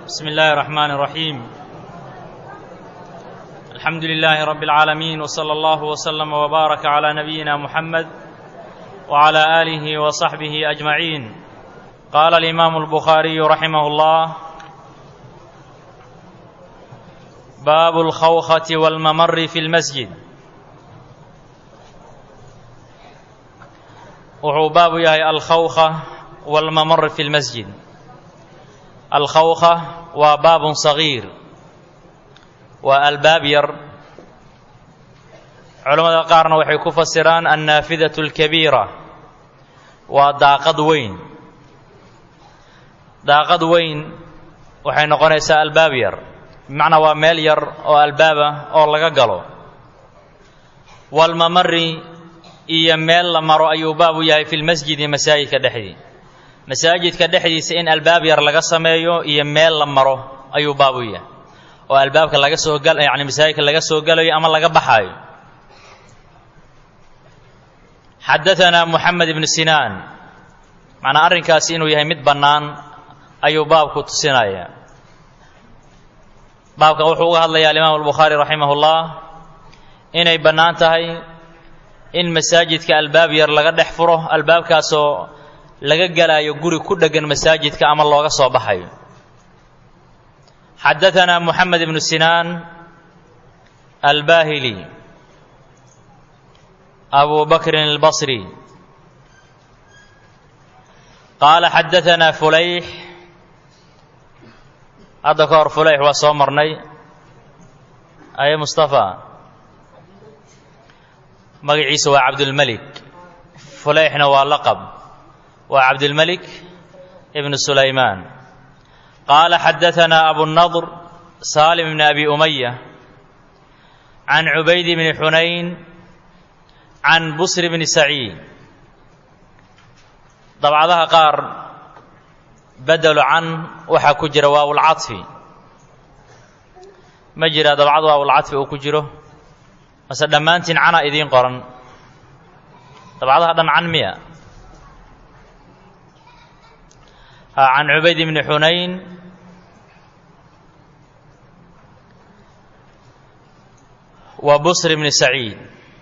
بسم الله الرحمن الرحيم الحمد لله رب العالمين وصلى الله وسلم وبارك على نبينا محمد وعلى اله وصحبه اجمعين قال الامام البخاري رحمه الله باب الخوخه والممر في المسجد wuxuu baabu yahay alkhawka walmamar fi lmasjid alkhawka waa baabun sagiir waa albaab yar culammada qaarna waxay ku fasiraan annaafidatu alkabiira waa daaqad weyn daaqad weyn waxay noqonaysaa albaab yar bimacnaa waa meel yar oo albaaba oo laga galo walmamari iyo meel la maro ayuu baab u yahay fi lmasjidi masaajidka dhexdii masaajidka dhexdiisa in albaab yar laga sameeyo iyo meel la maro ayuu baab u yahay oo albaabka laga soo gal yacni masaajidka laga soo galayo ama laga baxaayo xadaanaa moxamed ibnu sinaan macnaa arrinkaasi inuu yahay mid bannaan ayuu baabku tusinaya baabkan wuxuu uga hadlayaa alimaam albukhaari raximah ullah inay bannaan tahay in masaajidka albaab yar laga dhex furo albaabkaasoo laga galaayo guri ku dheggan masaajidka ama looga soo baxayo xadaanaa moxamed ibnu sinaan albaahili abu bakrin albasri qaala xadaanaa fulayx hadda ka hor fulayx waa soo marnay aye mustafa magaciisa waa cabdulmelik fulayxna waa laqab waa cabdulmelik ibnu sulaymaan qaala xadaanaa abunadr saalim bni abi umaya can cubayd bni xunayn can busr bni saciid dabcadaha qaar bedelu can waxaa ku jira waawulcaطfi ma jira dabcad waawulcaطfi uu ku jiro mase dhammaantiin cana idiin qoran dabcadaha dhan can miya can cubayd bni xunayn wa busr bni saciid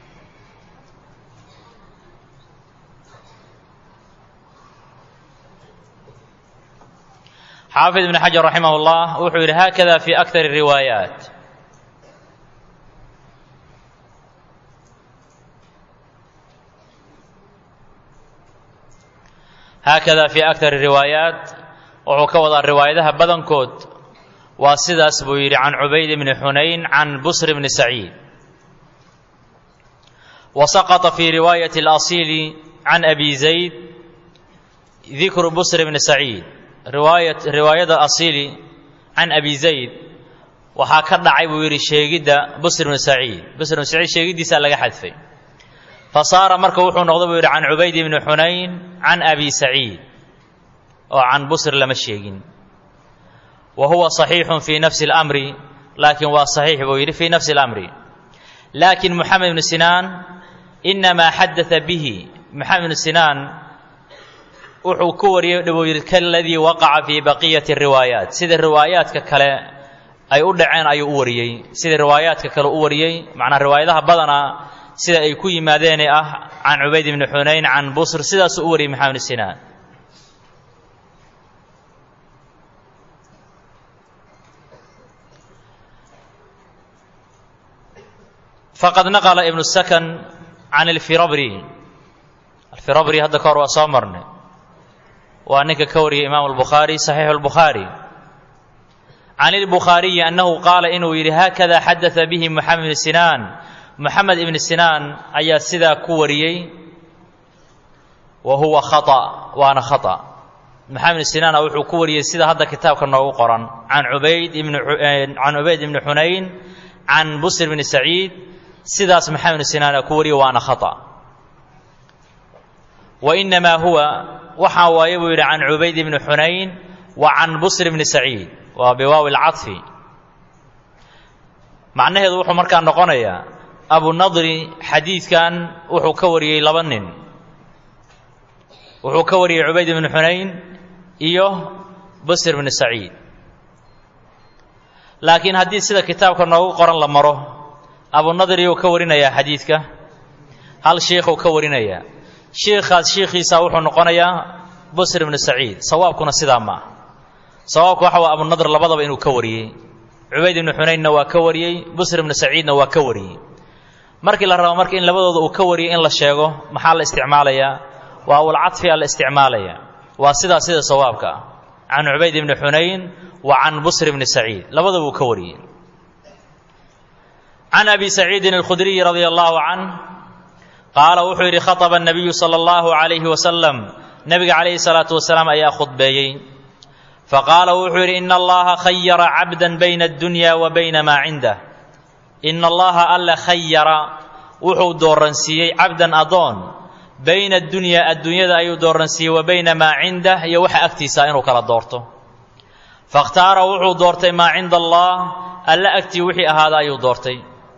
xaafid ibn xajar raximah اllah wuxuu yidhi hakada fi aktar الriwaayaat haakada fii aktar riwaayaat wuxuu ka wadaa riwaayadaha badankood waa sidaas buu yidhi can cubayd bni xunayn can busr bni saciid wa saqطa fii riwaayati اlasiili can abi zayd dikru busr bni saciid riwaayada asiili can abi zayd waxaa ka dhacay buu yidhi sheegidda busr bni saciid busr bni saciid sheegiddiisaa laga xadfay fasaara marka wuxuu noqda buu yidhi can cubayd bni xunayn can abi saciid oo can busr lama sheegin wa huwa صaxiixun fii nafsi اlamri laakiin waa saxiix buu yidhi fii nafsi اlamri laakin moxamed ibnu sinaan inamaa xadaa bihi moxamed ibnu sinaan wuxuu ku wariyey buu yidhi kaladii waqaca fii baqiyati riwaayaat sida riwaayaadka kale ay u dhaceen ayuu u wariyey sida riwaayaadka kale u wariyey macnaa riwaayadaha badanaa sida ay ku yimaadeene ah can cubayd ibni xunayn can busr sidaasuu u wariyey maxamed sinaan faqad naqla ibnu sakan can alfirabri alfirabri hadda ka hor waa soo marnay waa ninka ka wariyay imaamu albukhaari saxiixu albukhaari can ilbukhaariyi annahu qaala inuu yidhi haakada xadaa bihi moxamed ibni sinaan moxamed ibni sinaan ayaa sidaa ku wariyey wa huwa khata waana khata moxamed ibni sinaana wuxuu ku wariyey sida hadda kitaabka noogu qoran can ubayd ibn can cubayd ibni xunayn can busr bni saciid sidaas moxamed ibni sinaana ku wariyey waana khata wa inamaa huwa waxaa waaye buu yidhi can cubayd ibni xunayn wa can busr bni saciid waa biwaawi lcaطfi macnaheedu wuxuu markaa noqonayaa abunadri xadiidkan wuxuu ka wariyey laba nin wuxuu ka wariyey cubayd ibnu xunayn iyo busr bnu saciid laakiin haddii sida kitaabka noogu qoran la maro abunadriyuu ka warinayaa xadiidka hal shiikhuu ka warinayaa shiikhaas shiikhiisa wuxuu noqonayaa busr ibnu saciid sawaabkuna sidaa ma ah sawaabku waxa waa abunadr labadaba inuu ka wariyey cubayd ibnu xunaynna waa ka wariyey busr ibnu saciidna waa ka wariyey markii la rabo marka in labadooda uu ka wariyey in la sheego maxaa la isticmaalayaa waa awlcadfiya la isticmaalaya waa sidaa sida sawaabka ah can cubayd ibni xunayn wa can busr ibni saciid labadaba uu ka wariyey can abi saciidin alkhudriyi radia allahu canh qaala wuxuu yidhi khaطba الnabiyu salى اllahu عalayhi wasalam nebiga calayhi الsalaatu wasalaam ayaa khudbeeyey faqaala wuxuu yidhi ina allaha khayara cabda bayna اddunya wa bayna maa cindah ina allaha alla khayara wuxuu dooransiiyey cabdan adoon bayna addunyaa adduunyada ayuu dooransiiyey wa bayna maa cindah iyo waxa agtiisa inuu kala doorto fakhtaara wuxuu doortay maa cinda allah alla agtii wixii ahaada ayuu doortay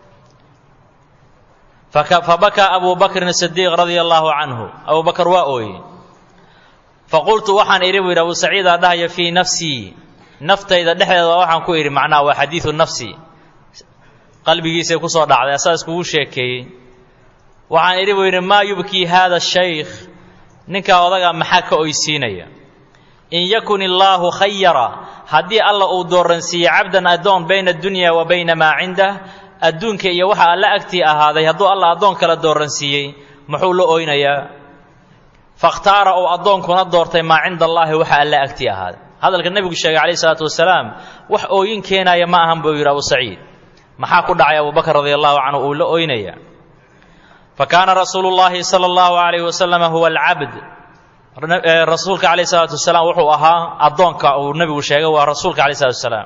fabakaa abu bakrin sidiiq radia allaahu canhu abuu bakar waa ooyey faqultu waxaan idhi buu yidhi abu saciidaa dhahaya fii nafsii naftayda dhexdeeda waxaan ku idhi macnaha waa xadiidu nafsi qalbigiisay ku soo dhacday asaa iskugu sheekeeyey waxaan idhi buu yidhi maa yubkii haada shaykh ninkaa odagaa maxaa ka oysiinaya in yakun illaahu khayara haddii alla uu dooransiiyey cabdan addoon bayna addunya wa bayna maa cindah adduunka iyo waxa alla agtii ahaaday hadduu alla addoon kala dooransiiyey muxuu la oynayaa fakhtaara uu addoonkuna doortay maa cinda allaahi waxa alla agtii ahaaday hadalka nebigu sheegay calayhi salaatu wasalaam wax ooyin keenaya ma ahan buu yidhi abu saciid maxaa ku dhacay abubakr radia allahu canhu uu la oynaya fa kaana rasuulu llaahi sala allahu alayhi wasalama huwa alcabd rasuulka calayh salaatu wasalaam wuxuu ahaa addoonka uu nebigu sheegay waa rasuulka calayh salatu wasalaam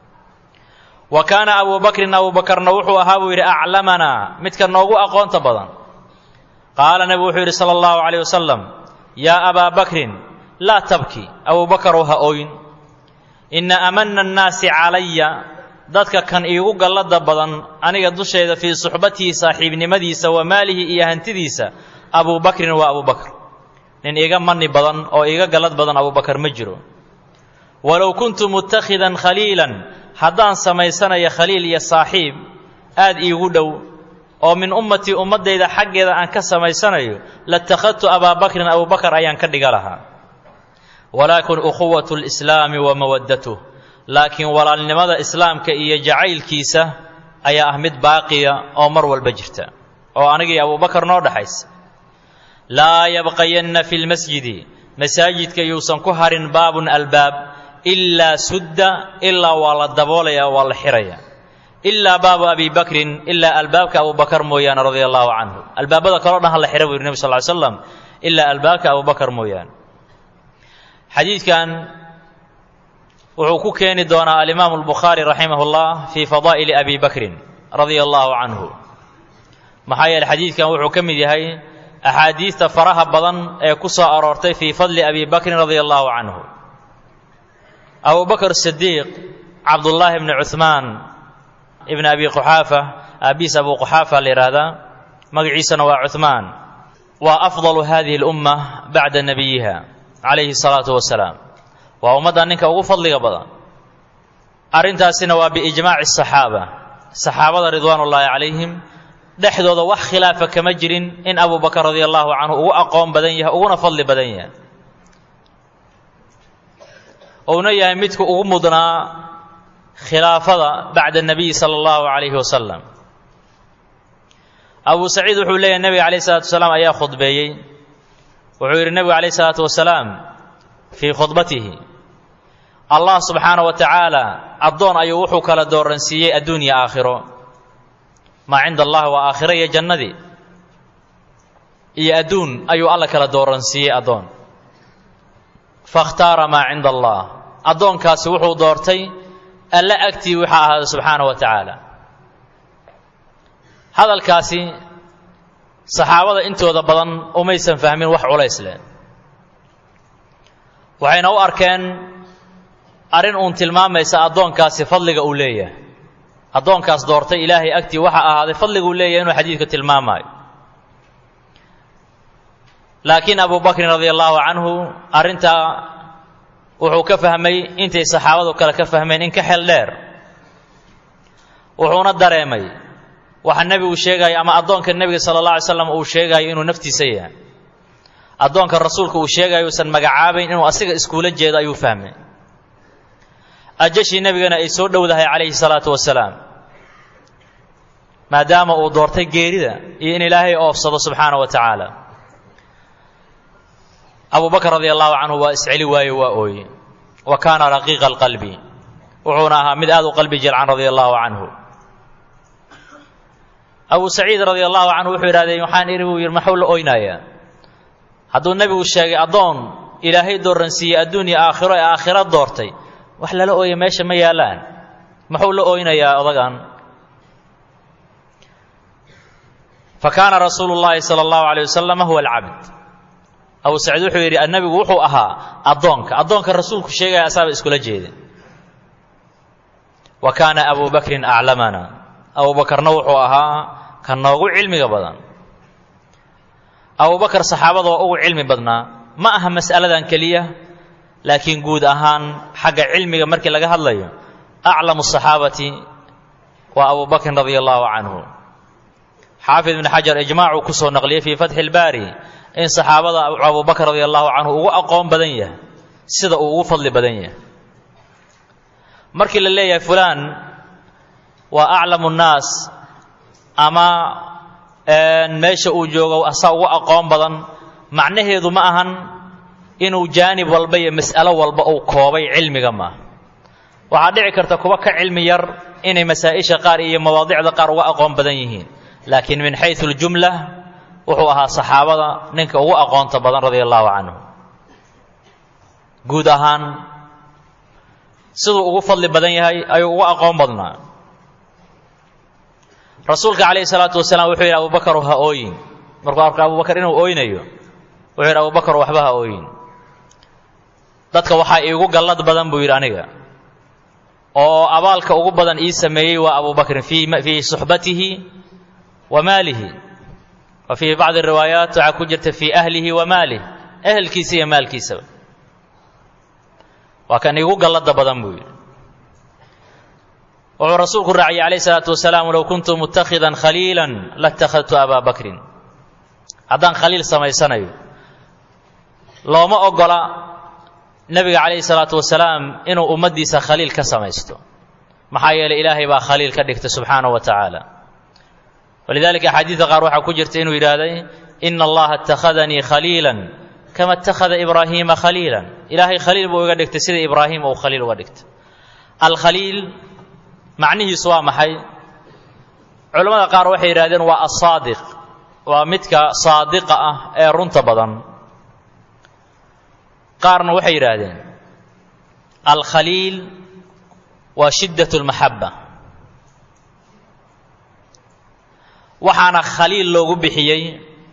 wa kaana abu bakrin abu bakarna wuxuu ahaa buu yidhi aclamanaa midka noogu aqoonta badan qaala nebigu wuxuu yidhi sala allahu calayh wasalam yaa abaa bakrin laa tabki abu bakarow ha ooyin inna amana annaasi calaya dadka kan iigu gallada badan aniga dushayda fii suxbatihi saaxiibnimadiisa wa maalihi iyo hantidiisa abuu bakrin waa abuu bakr nin iiga mani badan oo iiga gallad badan abubakar ma jiro walow kuntu mutakhidan khaliilan haddaan samaysanayo khaliil iyo saaxiib aad iigu dhow oo min ummatii ummaddayda xaggeeda aan ka samaysanayo latakhadtu abaa bakrin abubakar ayaan ka dhiga lahaa walaakin ukhuwatu lislaami wa mawaddatuh laakiin walaalnimada islaamka iyo jacaylkiisa ayaa ah mid baaqiya oo mar walba jirta oo anigii abubakar noo dhaxaysa laa yabqayanna fi lmasjidi masaajidka yuusan ku harin baabun albaab ilaa sudda ilaa waa la daboolaya waa la xiraya ilaa baabu abi bakrin ilaa albaabka abubakar mooyaane radia allahu canhu albaabada kaloo dhan ha la xira buu yidhi nebi sal ly slam ilaa albaabka abubakar mooyaane xadiidkan wuxuu ku keeni doonaa alimaamu albukhaari raximah اllah fii fadaa'ili abi bakrin radia allahu canhu maxaa yeele xadiidkan wuxuu ka mid yahay axaadiista faraha badan ee ku soo aroortay fii fadli abi bakrin radia allahu canhu abu bakr sidiiq cabdullaahi bni cuhmaan ibn abi quxaafa aabiis abu quxaafa la yidhaahdaa magaciisana waa cuhmaan waa afdalu hadihi اlumma bacda nabiyiha calayhi الsalaatu wasalaam waa ummadda ninka ugu fadliga badan arrintaasina waa biijmaaci الصaxaaba saxaabada ridwaan ullaahi calayhim dhexdooda wax khilaafa kama jirin in abu bakr radia allahu canhu ugu aqoon badan yahay uguna fadli badan yahay uuna yahay midka ugu mudnaa khilaafada bacda الnabiyi salى اllahu calayhi wasalam abu saciid wuxuu leeyahay nebiga calayh الsalatu wasalaam ayaa khudbeeyey wuxuu yidhi nebigu calayh الsalaatu wasalaam fii khudbatihi allah subxaana wa tacaala addoon ayuu wuxuu kala dooransiiyey adduun iyo aakhiro maa cinda allah waa aakhiro iyo jannadii iyo adduun ayuu alla kala dooransiiyey addoon fakhtaara maa cinda allah addoonkaasi wuxuu doortay alla agtii waxa ahaada subxaana wa tacaala hadalkaasi saxaabada intooda badan umaysan fahmin wax culays leh waxayna u arkeen arrin uun tilmaamaysa addoonkaasi fadliga uu leeyahay addoonkaas doortay ilaahay agtii waxa ahaaday fadliga uu leeyahay inuu xadiidka tilmaamaayo laakiin abu bakrin radia allahu canhu arrintaa wuxuu ka fahmay intay saxaabadu kale ka fahmeen in ka xel dheer wuxuuna dareemay waxa nebigu sheegayo ama addoonka nebiga sala allah alay slam uu sheegayo inuu naftiisa yahay addoonka rasuulka uu sheegayo uusan magacaabayn inuu asiga iskuula jeedo ayuu fahmay ajashii nebigana ay soo dhowdahay calayhi salaatu wasalaam maadaama uu doortay geerida iyo in ilaahay oofsado subxaana wa tacaala abu bakr radi allahu canhu waa isceli waaye waa ooye wa kaana raqiiqa alqalbi wuxuuna ahaa mid aad u qalbi jilcan radia allahu canhu abu saciid radia allahu canhu wuxuu yidhahdee waxaan idhi buu yidhi maxuu la oynayaa hadduu nebigu sheegay addoon ilaahay dooransiiyey adduunya aakhiro ee aakhiro doortay wax lala ooya meesha ma yaallaan muxuu la oynayaa odagan fa kaana rasuulu llaahi sala allahu alayh wasalam huwa alcabd abu saciid wuxuu yidhi nebigu wuxuu ahaa addoonka addoonka rasuulku sheegaya asaaba iskula jeeda wa kaana abu bakrin aclamana abu bakarna wuxuu ahaa ka noogu cilmiga badan abu bakar saxaabada waa ugu cilmi badnaa ma aha mas'aladan keliya laakiin guud ahaan xagga cilmiga markii laga hadlayo aclamu saxaabati waa abu bakrin radia allahu canhu xaafid ibn xajar ijmaacuu ku soo naqliyey fii fatxi ilbaari in saxaabada abu bakr radia allahu canhu ugu aqoon badan yahay sida uu ugu fadli badan yahay markii la leeyahay fulaan waa aclamu nnaas ama meesha uu joogo asaa ugu aqoon badan macnaheedu ma ahan inuu jaanib walba iyo mas'alo walba uu koobay cilmiga maaha waxaa dhici karta kuwa ka cilmi yar inay masaa'isha qaar iyo mawaadicda qaar uga aqoon badan yihiin laakiin min xayu اljumla wuxuu ahaa saxaabada ninka ugu aqoonta badan radia allahu canhu guud ahaan siduu ugu fadli badan yahay ayuu ugu aqoon badnaa rasuulka calayhi salaatu wasalaam wuxuu yidhi abubakar ha ooyin markuu arko abubakar inuu ooynayo wuxuu yidhi abubakar waxba ha ooyin dadka waxaa iigu gallad badan buu yidhi aniga oo abaalka ugu badan ii sameeyey waa abubakrin fii suxbatihi wa maalihi wa fii bacdi riwaayaat waxaa ku jirta fii ahlihi wa maalih ehelkiisa iyo maalkiisaba waa kan iigu gallada badan buu yidhi wuxuu rasuulku raaciyey calayh salaatu wasalaam low kuntu mutakhidan khaliilan latakhadtu abaa bakrin haddaan khaliil samaysanayo looma ogola nebiga calayhi salaatu wasalaam inuu ummaddiisa khaliil ka samaysto maxaa yeelay ilaahay baa khaliil ka dhigtay subxaanahu wa tacaala walidalika axaadiidda qaar waxaa ku jirta inuu yidhaahday ina allaha اtakhadanii khaliila kama اtakhada ibraahiima khaliila ilaahay khaliil buu iga dhigtay sida ibraahim uu khaliil uga dhigtay alkhaliil macnihiisu waa maxay culammada qaar waxay yidhahdeen waa asaadiq waa midka saadiqa ah ee runta badan qaarna waxay yidhaahdeen alkhaliil waa shiddat اlmaxaba waxaana khaliil loogu bixiyey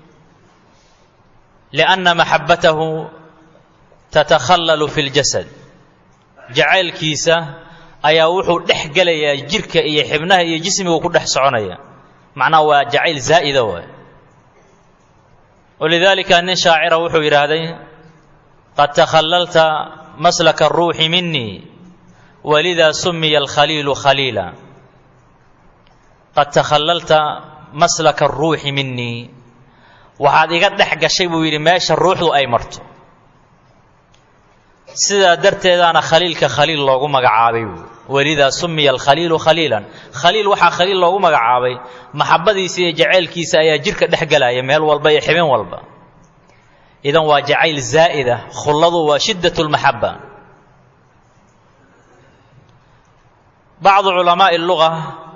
lianna maxabbatahu tatakhallalu fi اljasad jacaylkiisa ayaa wuxuu dhex gelayaa jirka iyo xibnaha iyo jismigu ku dhex soconaya macnaha waa jacayl zaa'ida waay walidaalika nin shaacira wuxuu yidhaahday qad takhallalta maslaka aruuxi minii walidaa sumiya alkhaliilu khaliila qad takhallalta maslaka aruuxi minii waxaad iga dhex gashay buu yidhi meesha ruuxdu ay marto sidaa darteedaana khaliilka khaliil loogu magacaabay buu welidaa sumiya alkhaliilu khaliilan khaliil waxaa khaliil loogu magacaabay maxabadiisa iyo jacaylkiisa ayaa jirka dhex gelaya meel walba iyo xibin walba idan waa jacayl zaa'ida khulladu waa shiddat lmaxaba bacdu culamaa'i luga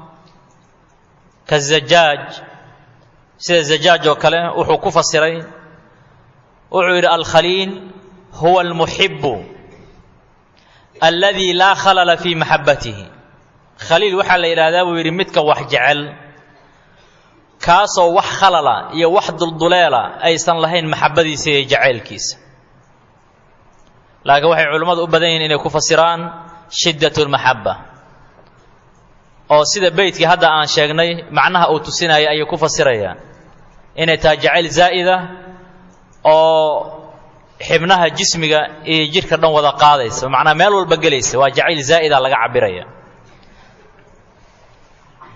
kazajaaj sida zajaaj oo kale wuxuu ku fasiray wuxuu yidhi alkhaliil huwa almuxibu alladii laa khalala fii maxabbatihi khaliil waxaa la yidhaahdaa buu yidhi midka wax jecel kaasoo wax khalala iyo wax dulduleela aysan lahayn maxabbadiisa iyo jacaylkiisa laakiin waxay culimmadu u badan yihiin inay ku fasiraan shiddat lmaxabba oo sida beytkii hadda aan sheegnay macnaha uu tusinaya ayay ku fasirayaan inay tahay jacayl zaa'ida oo xibnaha jismiga iyo jidhka dhan wada qaadaysa macnaa meel walba gelaysa waa jacayl zaa'ida laga cabiraya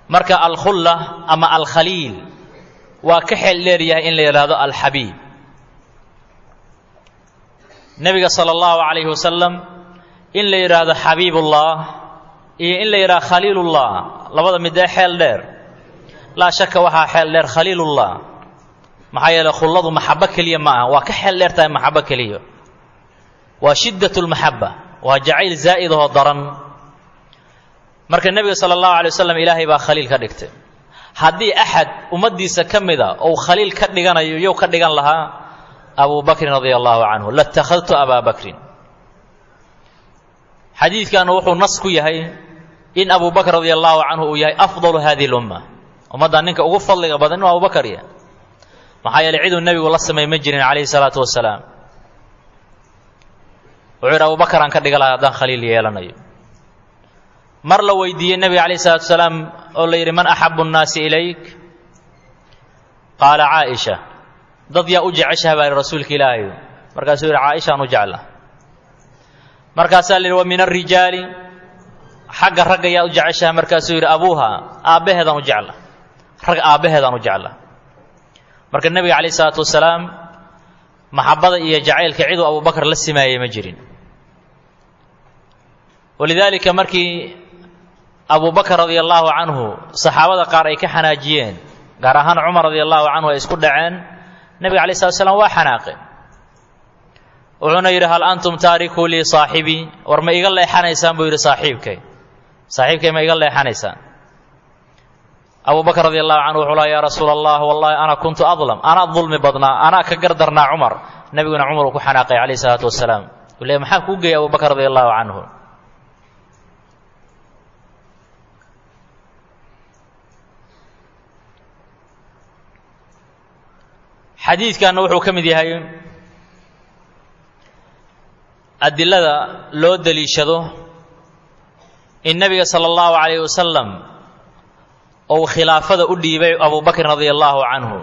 marka alkhulla ama alkhaliil waa ka xeel dheer yahay in la yidhaahdo alxabiib nebiga sala allahu calayhi wasalam in la yidhaahdo xabiibullah iyo in la yidhahdo khaliilullah labada midee xeel dheer laa shaka waxaa xeel dheer khaliilullah maxaa yeeley khulladu maxabo keliya ma aha waa ka xeel dheer tahay maxabo keliya waa shiddat lmaxaba waa jacayl zaa'id oo daran marka nebiga sala allahu alay wasalam ilaahay baa khaliil ka dhigtay haddii axad ummaddiisa ka mida ou khaliil ka dhiganayo yow ka dhigan lahaa abu bakrin radia allahu canhu latakhadtu abaa bakrin xadiidkan wuxuu nas ku yahay in abu bakr radia allahu canhu uu yahay afdalu hadihi lumma ummaddan ninka ugu fadliga badan inuu abubakar yahay maxaa yeeley ciduu nebigu la samay ma jirin calayhi salaatu wasalaam wuxuu yidhi abubakar aan ka dhiga lahaa haddaan khaliil yeelanayo mar la weydiiyey nebiga calayhi salatu wasalaam oo la yidhi man axabu nnaasi ilayk qaala caaisha dad yaa u jeceshaha baa yidhi rasuulka ilaahay markaasuu yidhi caaishaan u jecla markaasaa la yidhi wa min alrijaali xagga ragga yaa u jeceshaha markaasuu yidhi abuuha aabbaheedaan u jecla rag aabbaheedaan u jecla marka nebiga calayhi salaatu wasalaam maxabada iyo jacaylka ciduu abubakar la simaayey ma jirin walidaalika markii abubakar radia allaahu canhu saxaabada qaar ay ka xanaajiyeen gaar ahaan cumar radia allahu canhu ay isku dhaceen nebiga alay slat slam waa xanaaqeen wuxuuna yidhi hal antum taarikuu lii saaxibii war ma iga leexanaysaan buu yidhi saaxiibkay saaxiibkay ma iga leexanaysaan abubakr radi allahu canhu wuxuu laha yaa rasuula allah wallahi ana kuntu adlam anaa dulmi badnaa anaa ka gardarnaa cumar nebiguna cumar uu ku xanaaqay calayh isalaatu wasalaam uu leey maxaa kuu geeyay abubakr radi allahu canhu xadiidkanna wuxuu ka mid yahay adilada loo deliishado in nebiga sala allahu calayh wasalam ou khilaafada u dhiibay abubakrin radia allahu canhu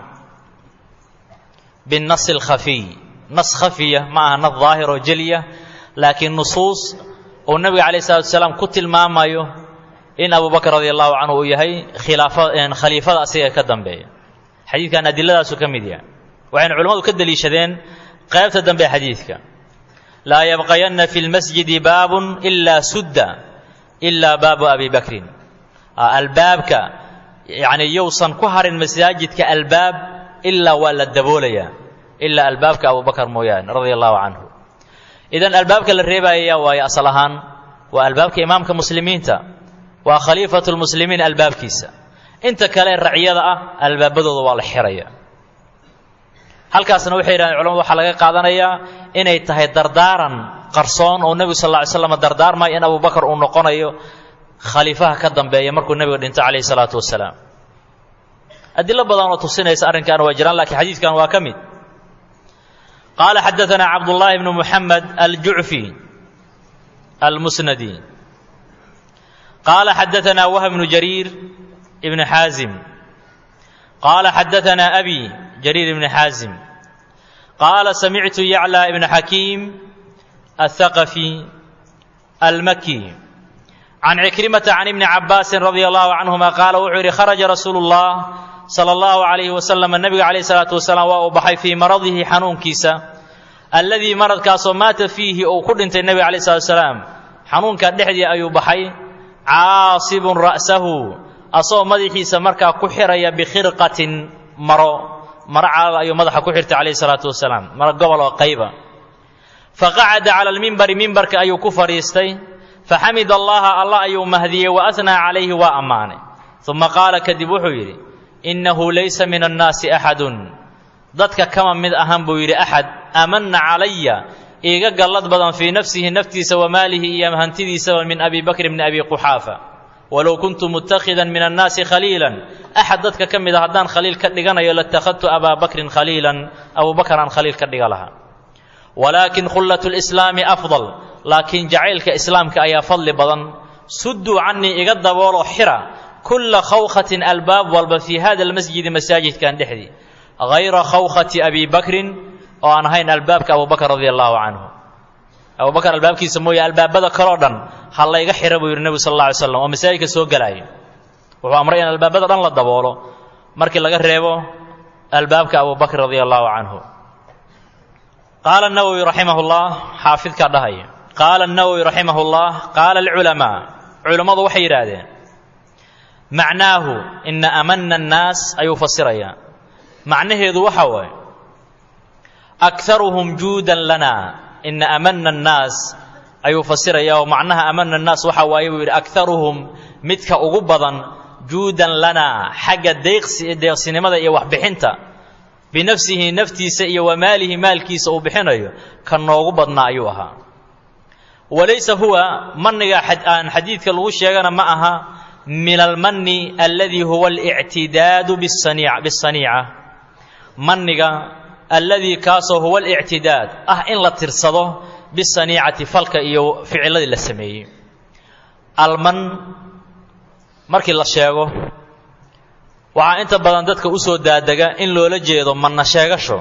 binnasi alkhafiy nas khafiya ma aha nas daahir oo jeliya laakiin nusuus uu nebiga calayh salatu wasalaam ku tilmaamayo in abubakr radia allahu canhu uu yahay khilaafa khaliifada asiga ka dambeeya xadiidkan adiladaasuu ka mid yahay waxayna culimmadu ka deliishadeen qaybta dambe xadiidka laa yabqayanna fi lmasjidi baabun ilaa sudda ilaa baabu abi bakrin albaabka yacni yowsan ku harin masaajidka albaab ilaa waa la daboolayaa ilaa albaabka abubakar mooyaane radia allahu canhu idan albaabka la reebaaya waayo asal ahaan waa albaabka imaamka muslimiinta waa khaliifatu lmuslimiin albaabkiisa inta kale raciyada ah albaabadooda waa la xiraya halkaasna waxay yidhahdeen culamadu waxaa laga qaadanayaa inay tahay dardaaran qarsoon oo nebigu sal lla ly slam dardaarmaya in abubakar uu noqonayo khaliifaha ka dambeeya markuu nebiga dhinto calayhi salaatu wasalaam adilo badan oo tusinaysa arrinkan waa jiraan lakiin xadiidkan waa ka mid qaala xadaanaa cabdullaahi bnu muxamed aljucfi almusnadi qaala xadaanaa wah bnu jariir ibni xaazim qaala xadaanaa abi jariir ibni xaazim qaala samictu yaclى ibna xakiim aلthaqafi almaki can cikrimata can ibni cabaasin radia allahu canhuma qaala wuxuu yidhi kharaja rasuulu اllah sala allahu calayhi wasalam nebiga calayh salaatu wasalaam waa uu baxay fii maradihi xanuunkiisa alladii maradkaasoo maata fiihi uu ku dhintay nebiga calayh salatu wasalaam xanuunkaa dhexdii ayuu baxay caasibun ra'sahu asagoo madaxiisa markaa ku xiraya bikhirqatin maro maro calal ayuu madaxa ku xirtay calayhi salaatu wasalaam maro gobol oo qayba faqacada cala almimbari mimbarka ayuu ku fadhiistay faxamid allaha allah ayuu mahdiyey wa ahnaa calayhi waa ammaanay uma qaala kadib wuxuu yidhi innahu laysa min annaasi axadun dadka kama mid ahan buu yidhi axad aamanna calaya iiga gallad badan fii nafsihi naftiisa wa maalihi iyo hantidiisaba min abi bakr bni abi quxaafa walow kuntu mutakhidan min annaasi khaliilan axad dadka ka mid a haddaan khaliil ka dhiganayo latakhadtu abaa bakrin khaliilan abubakar aan khaliil ka dhiga lahaa walaakin khullat lislaami afdal laakiin jacaylka islaamka ayaa fadli badan sudduu canii iga dabooloo xira kulla khawkhatin albaab walba fii hada almasjidi masaajidkan dhexdii hayra khawkhati abi bakrin oo aan ahayn albaabka abubakr radia allahu canhu abubakar albaabkiisa mooye albaabada kaloo dhan ha layga xira buu yidhi nebigu sal alla alay slam oo masaajidka soo gelaaya wuxuu amray in albaabada dhan la daboolo markii laga reebo albaabka abu bakr radia allahu canhu qaala nawowi raximah llah xaafidkaa dhahaya qaala nawowi raximah llah qaala alculamaa culammadu waxay yidhaahdeen macnaahu ina amana annaas ayuu fasirayaa macnaheedu waxa waaye akaruhum juudan lana ina amana annaas ayuu fasiraya oo macnaha amana annaas waxa waaye buu yidhi akaruhum midka ugu badan juudan lanaa xagga deeqsi deeqsinimada iyo waxbixinta binafsihi naftiisa iyo wa maalihi maalkiisa uu bixinayo ka noogu badnaa ayuu ahaa walaysa huwa maniga aan xadiidka lagu sheegana ma aha min almani alladii huwa alictidaadu bisaniica maniga alladii kaasoo huwa alictidaad ah in la tirsado bisaniicati falka iyo ficiladii la sameeyey alman markii la sheego waxaa inta badan dadka u soo daadega in loola jeedo manna sheegasho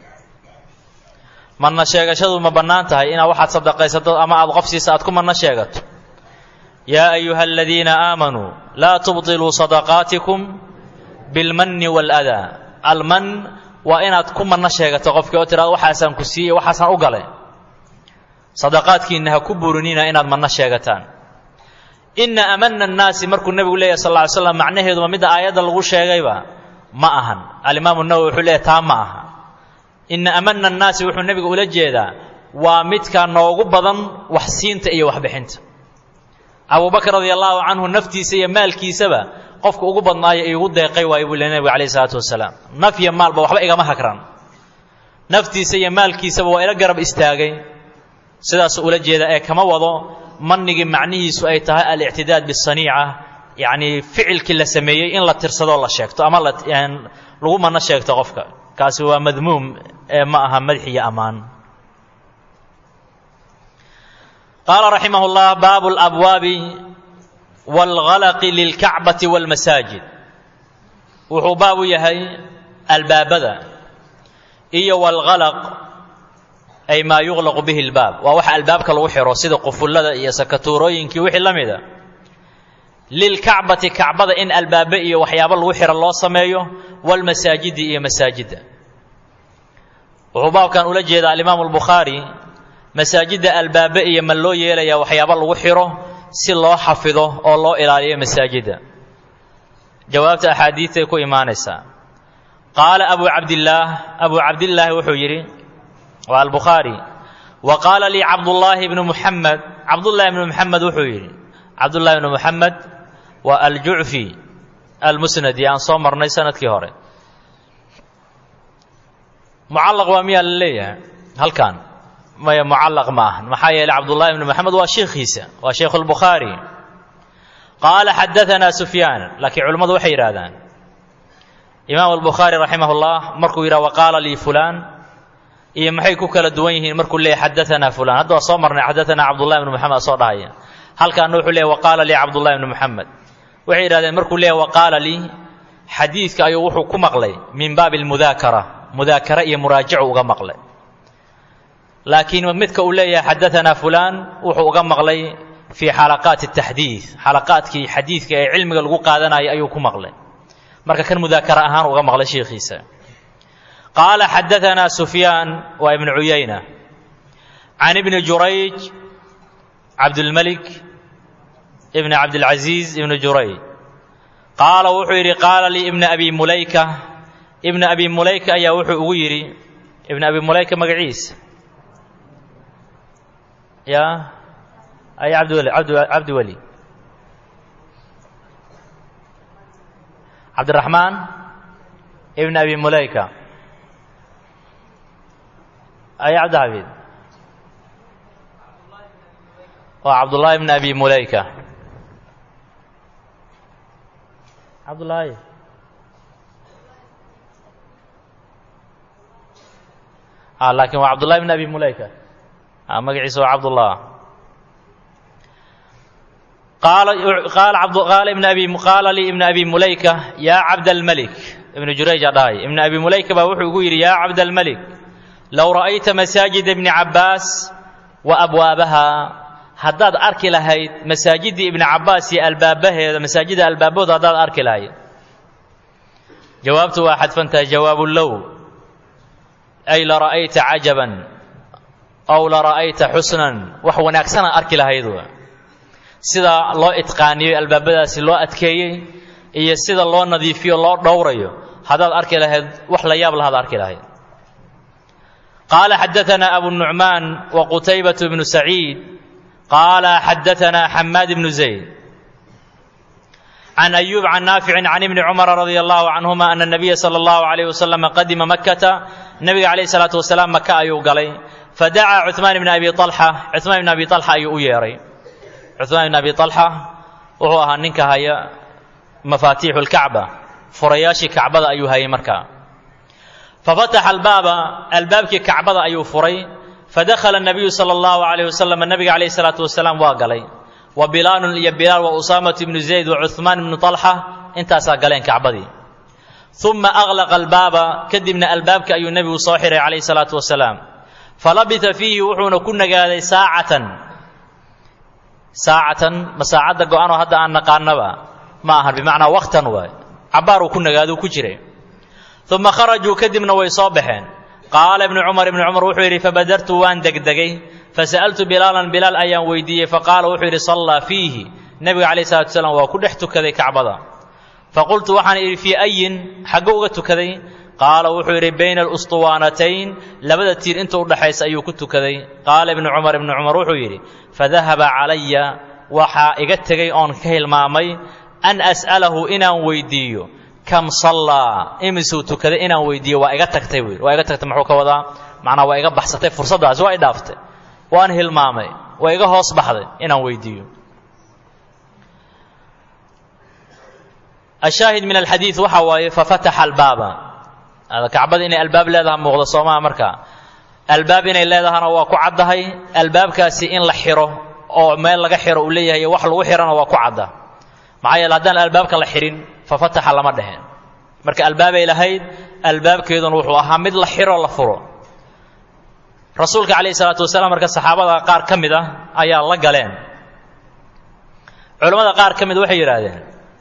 manna sheegashadu ma bannaan tahay inaad waxaad sadaqaysato ama aad qof siisa aad ku manno sheegato yaa ayuha aladiina aamanuu laa tubطiluu sadaqaatikum bilmanni waaladaa alman waa inaad ku manno sheegato qofkii oo tiraado waxaasaan ku siiyey waxaasaan u galay sadaqaadkiinna ha ku burinina inaad manno sheegataan ina amana annaasi markuu nebigu leeyahy sal lla ly slam macnaheedu ma midda aayadda lagu sheegayba ma ahan alimaamu nawowi wuxuu leeyahy taa ma aha ina amana annaasi wuxuu nebigu ula jeedaa waa midka noogu badan wax siinta iyo waxbixinta abubakr radia allahu canhu naftiisa iyo maalkiisaba qofka ugu badnaayo iigu deeqay waayo buu le nebigu calayh isalaatu wasalaam naf iyo maalba waxba igama hagran naftiisa iyo maalkiisaba waa ila garab istaagay sidaasuu ula jeeda ee kama wado manigii macnihiisu ay tahay alictidaad bisaniica yacnii ficilkii la sameeyey in la tirsadoo la sheegto ama lagu manno sheegto qofka kaasi waa madmuum ee ma aha madx iyo ammaan qaala raximah اllah baabu اlabwaabi wاlgalaqi lilkacbati wاlmasaajid wuxuu baab u yahay albaabada iyo wاlgalaq ay maa yuqlaqu bihi lbaab waa waxa albaabka lagu xiro sida qufullada iyo sakatuurooyinkii wixii la mida lilkacbati kacbada in albaabe iyo waxyaabo lagu xiro loo sameeyo walmasaajidi iyo masaajidda wuxuu baabkan ula jeedaa alimaamu albukhaari masaajidda albaabe iyo ma loo yeelayaa waxyaabo lagu xiro si loo xafido oo loo ilaaliyo masaajidda jawaabta axaadiidtay ku imaanaysaa qaala abu cabdillaah abu cabdillaahi wuxuu yidhi waa albukhaari wa qaala lii cabdullaahi bnu muxamed cabdullaahi bnu muxamed wuxuu yidhi cabdullahi bnu muxamed waa aljucfi almusnadi aan soo marnay sanadkii hore mucallaq waa miyaa la leeyahay halkan maya mucallaq ma ahan maxaa yeelay cabdullahi bnu moxamed waa sheikhiisa waa sheikhu lbukhaari qaala xadaanaa sufyaan laakiin culimmadu waxay yidhahdaan imaam albukhaari raximah llah markuu yidhah wa qaala lii fulaan iyo maxay ku kala duwan yihiin markuu leeyahy xadaanaa fulan hadda waa soo marnay xadaanaa cabdullahi bnu moxamed soo dhahaya halkaana wuxuu leeyahy waqaala lii cabdullahi bnu moxamed waxay yidhahdeen markuu leeyahy waqaala lii xadiidka ayuu wuxuu ku maqlay min baabi almudaakara mudaakara iyo muraajacu uga maqlay laakiin midka uu leeyahay xadaanaa fulaan wuxuu uga maqlay fii xalaqaati taxdiid xalaqaadkii xadiidka ee cilmiga lagu qaadanayay ayuu ku maqlay marka kan mudaakara ahaan uga maqlay sheikhiisa qaala xadaanaa sufyaan waa ibnu cuyayna can ibni jurayj cabdulmalik ibni cabdilcaziiz ibni jurayj qaala wuxuu yidhi qaala lii ibna abi mulayka ibna abi mulayka ayaa wuxuu ugu yidhi ibna abi mulayka magaciisa ya ay cabdiweli abd cabdiweli cabdiraxmaan ibn abi mulayka ay cabdixafiid waa cabdullaahi ibn abi mulayka cabdullaahi a laakin waa cabdullahi ibn abi mulayka magaciisa waa cabdullah qaala ibn abi qaala lii ibn abi mulayka yaa cabdalmalik ibnu jurayja dhahay ibn abi mulayka baa wuxuu igu yidhi yaa cabdalmalik low ra'ayta masaajida ibni cabbaas wa abwaabaha haddaad arki lahayd masaajiddii ibni cabbaas iyo albaabaheeda masaajidda albaabahooda haddaad arki lahayd jawaabtu waa xadfantahay jawaabu low ay la ra'ayta cajaban aw la ra'ayta xusnan wax wanaagsana arki lahayd wa sida loo itqaaniyey albaabadaasi loo adkeeyey iyo sida loo nadiifiyo loo dhowrayo haddaad arki lahayd wax la yaab lahaad arki lahayd qaala xadaanaa abu nucmaan wa qutaybatu bnu saciid qaala xadaanaa xamaad bnu zayd can ayuub can naaficin can ibni cumara radia allahu canhuma ana nabiya sala allahu alayh wasalam qadima makkata nebiga calayh salaatu wasalaam maka ayuu galay fadacaa cuثmaan ibni abi alxa cuثmaan ibni abi alxa ayuu u yeedhay cuثmaan ibni abi alxa wuxuu ahaa ninka haya mafaatiixu lkacba furayaashii kacbada ayuu hayay markaa fafataxa albaaba albaabkii kacbada ayuu furay fadakhala الnabiyu salى اllahu alayh wasalam nabiga calayh salaatu wasalaam waa galay wa bilaalun iyo bilaal wa usaamatu ibnu zayd wa cuثmaan ibnu طalxa intaasaa galeen kacbadii uma aglaqa albaaba kadibna albaabka ayuu nebigu soo xiray calayh salaatu wasalaam falabita fiihi wuxuuna ku nagaaday saacatan saacatan ma saacadda go-anoo hadda aan naqaanaba ma ahan bimacnaa waktan waay cabbaaruu ku nagaaduu ku jiray uma kharajuu kadibna way soo baxeen qaala ibnu cumar ibnu cumar wuxuu yidhi fabadartu waan degdegay fasa'altu bilaalan bilaal ayaan weydiiyey faqaala wuxuu yidhi sallaa fiihi nebiga calayh salatu wasalaam waa ku dhex tukaday kacbada faqultu waxaan idhi fii ayin xaggo uga tukaday qaala wuxuu yidhi bayna alustuwaanatayn labada tiir inta udhaxaysa ayuu ku tukaday qaala ibnu cumar ibnu cumar wuxuu yidhi fadahaba calaya waxaa iga tegay oon ka hilmaamay an as'alahu inaan weydiiyo kam sallaa imisuu tukaday inaan weydiiyo waa iga tagtay buu yidhi waa iga tagtay muxuu ka wadaa macnaa waa iga baxsatay fursaddaasi waa i dhaaftay waan hilmaamay waa iga hoos baxday inaan weydiiyo ashaahid min alxadiid waxa waaye fafataxa albaaba kacbada inay albaab leedaha muuqda soomaa markaa albaab inay leedahana waa ku caddahay albaabkaasi in la xiro oo meel laga xiro uu leeyahay wax lagu xirana waa ku cadda maxaa yeele haddaan albaabka la xihin fafataxa lama dheheen marka albaabay lahayd albaabkeeduna wuxuu ahaa mid la xiro la furo rasuulka calayhi salaatu wasalaam marka saxaabada qaar ka mid ah ayaa la galeen culammada qaar ka mid waxay yidhaahdeen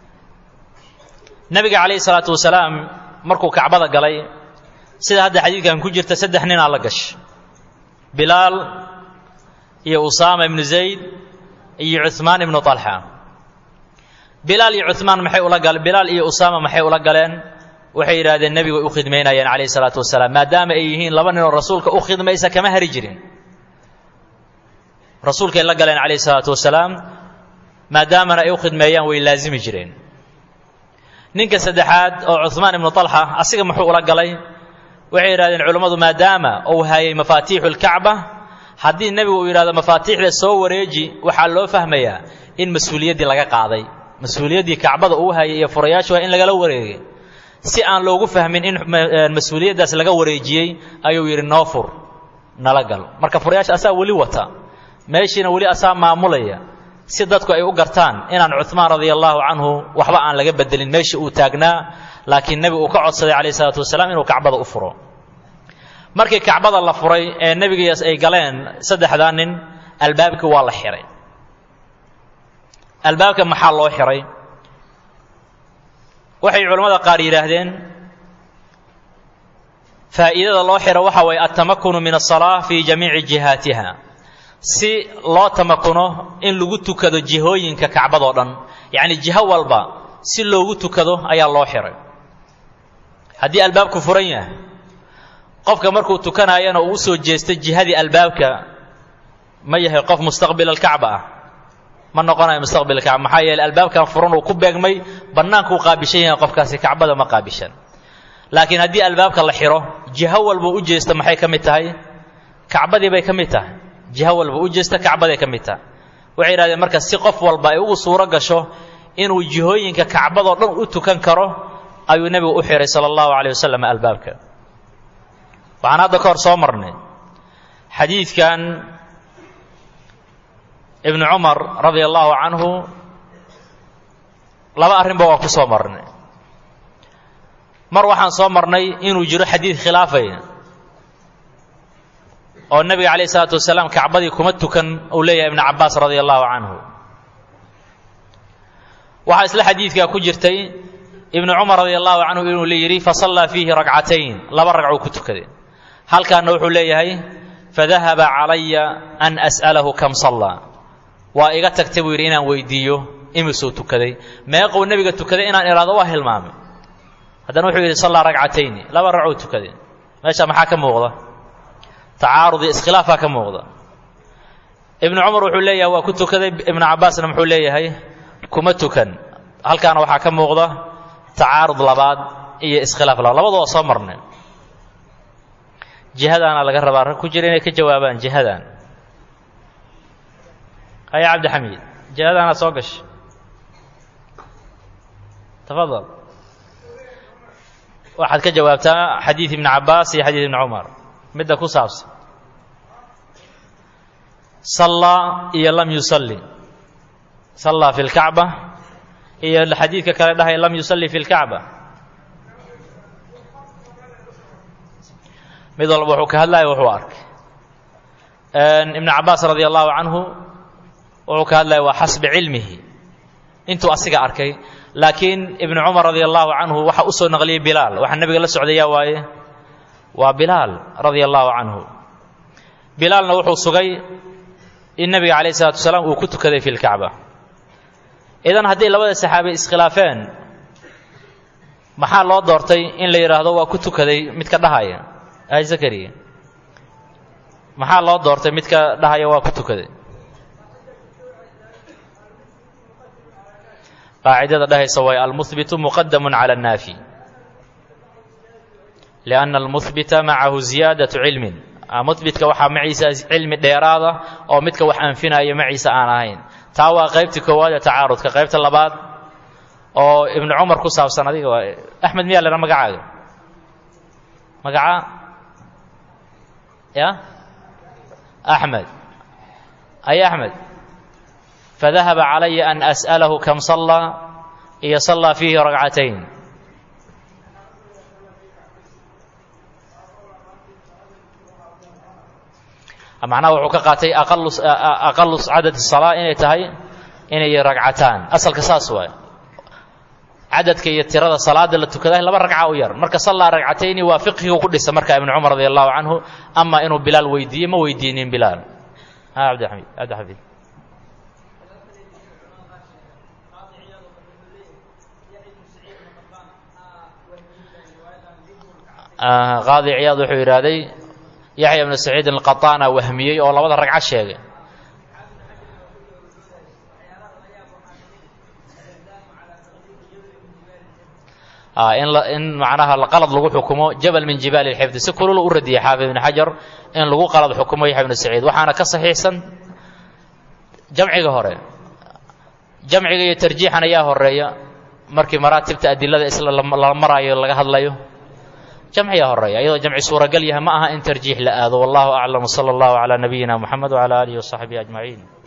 nebiga calayhi salaatu wasalaam markuu kacbada galay sida hadda xadiidkan ku jirta saddex ninaa la gashay bilaal iyo usaama ibnu zayd iyo cuhmaan ibnu talxa bilaal iyo cuhmaan maxay ula galeen bilaal iyo usaama maxay ula galeen waxay yidhahdeen nebigu u khidmaynayeen calayhi salaatu wasalaam maadaama ay yihiin laba ninoo rasuulka u khidmaysa kama hari jirin rasuulkay la galeen calayhi salaatu wasalaam maadaamana ay u khidmeeyaan way laazimi jireen ninka saddexaad oo cuhmaan ibnu talxa asiga muxuu ula galay waxay yidhahdeen culammadu maadaama uu hayay mafaatiixu lkacba haddii nebigu uu yidhahdo mafaatiixda soo wareeji waxaa loo fahmayaa in mas-uuliyaddii laga qaaday mas-uuliyaddii kacbada uu hayay iyo furayaashu waa in lagala wareegay si aan loogu fahmin in mas-uuliyaddaas laga wareejiyey ayuu yidhi noo fur nala gal marka furayaasha asaa weli wata meeshiina weli asaa maamulaya si dadku ay u gartaan inaan cuhmaan radia allaahu canhu waxba aan laga bedelin meeshii uu taagnaa laakiin nebigu uu ka codsaday calayh isalaatu wasalaam inuu kacbada u furo markii kacbada la furay ee nebigiias ay galeen saddexdaa nin albaabkii waa la xihay albaabka maxaa loo xihay waxay culammada qaar yidhaahdeen faa'iidada loo xiro waxa waye altamakunu min asalaa fii jamiici jihaatiha si loo tamakuno in lagu tukado jihooyinka kacbadoo dhan yacni jiho walba si loogu tukado ayaa loo xiray haddii albaabku furan yahay qofka markuu tukanaayana uu u soo jeesto jihadii albaabka ma yahay qof mustaqbil alkacba ah ma noqonayo mustaqbil alkacba maxaa yeeley albaabkan furan uu ku beegmay bannaankuu qaabishan yahay qofkaasi kacbada ma qaabishan laakiin haddii albaabka la xiro jiho walba u jeesto maxay ka mid tahay kacbadii bay ka mid tahay jiho walba u jeesta kacbaday ka mid tahay waxay yidhahdeen marka si qof walba ay ugu suuro gasho inuu jihooyinka kacbadoo dhan u tukan karo ayuu nebigu u xihay sala allahu calayh wasalam albaabka waxaan hadda ka hor soo marnay xadiidkan ibnu cumar radia allahu canhu laba arrinba waa ku soo marnay mar waxaan soo marnay inuu jiro xadiid khilaafaya oo nebiga calayh isalaatu wasalaam kacbadii kuma tukan uu leeyahay ibnu cabbaas radia allahu canhu waxaa isla xadiidkaa ku jirtay ibnu cumar radia allahu canhu inuu yidhi fasallaa fiihi ragcatayn laba ragcuu ku tukaday halkaana wuxuu leeyahay fadahaba calaya an as'alahu kam sallaa waa iga tagtay buu yidhi inaan weydiiyo imisuu tukaday meequu nebiga tukaday inaan idhaahdo waa hilmaamay haddana wuxuu yidhi sallaa ragcatayni laba ragcuu tukaday meesha maxaa ka muuqda tacaarud iyo iskhilaafaa ka muuqda ibnu cumar wuxuu leeyahay waa ku tukaday ibnu cabbaasna muxuu leeyahay kuma tukan halkaana waxaa ka muuqda tacaarud labaad iyo iskhilaaf labaad labadu waa soo marnay jihadaana laga rabaa rag ku jira inay ka jawaabaan jihadan haya cabdixamiid jihadaana soo gashay tafadal waxaad ka jawaabtaa xadiid ibni cabbaas iyo xadiid ibni cumar midda ku saabsan sallaa iyo lam yusalli sallaa fi lkacba iyo xadiidka kale dhahaya lam yusalli fi lkacba mid walba wuxuu ka hadlaya wuxuu arkay ibnu cabbaas radia allahu canhu wuxuu ka hadlaya waa xasbi cilmihi intuu asiga arkay laakiin ibnu cumar radia allahu canhu waxa u soo naqliyey bilaal waxaa nebiga la socdayaa waaye waa bilaal radia allahu canhu bilaalna wuxuu sugay in nebiga calayh isalatu wasalaam uu ku tukaday fi lkacba idan haddii labada saxaabe iskhilaafeen maxaa loo doortay in la yidhaahdo waa ku tukaday midka dhahaya ay zakariya maxaa loo doortay midka dhahaya waa ku tukaday qaacidada dhahaysa way almuhbitu muqadamun cala annaafi lianna almuhbita macahu ziyaadatu cilmin muhbitka waxaa maciisa cilmi dheeraada oo midka wax anfinaya maciisa aan ahayn taa waa qaybtii koowaad ee tacaarudka qaybta labaad oo ibnu cumar ku saabsan adiga waa axmed miyaa lena magacaaga magaca ya axmed ay axmed fadahaba calaya an as'alahu kam sallaa iyo sallaa fiihi ragcatayn macnaha wuxuu ka qaatay aqalu cadad salaa inay tahay inay ragcataan asalka saas waay cadadka iyo tirada salaada la tukaday laba ragca u yar marka sallaa ragcatayni waa fiqhigu ku dhisa marka ibnu cumar radi allahu canhu ama inuu bilaal weydiiyey ma weydiinin bilaal cabdiamid cabdixafiid qaadi ciyaad wuxuu yidhaahday yaxya ibnu saciidin alqataana wahmiyey oo labada ragco sheegay in in macnaha qalad lagu xukumo jabal min jibaali lxifdi si kulula u radiyay xaafid ibn xajar in lagu qalad xukumo yaxya ibnu saciid waxaana ka saxiixsan jamciga hore jamciga iyo tarjiixan ayaa horeeya markii maraatibta adilada isla la maraayo laga hadlayo jamciga horeeya iyadoo jamci suuragal yahay ma aha in tarjiix la aado wallahu aclam sala allahu calaa nabiyina muxamed wcala aalihi wasaxbihi ajmaciin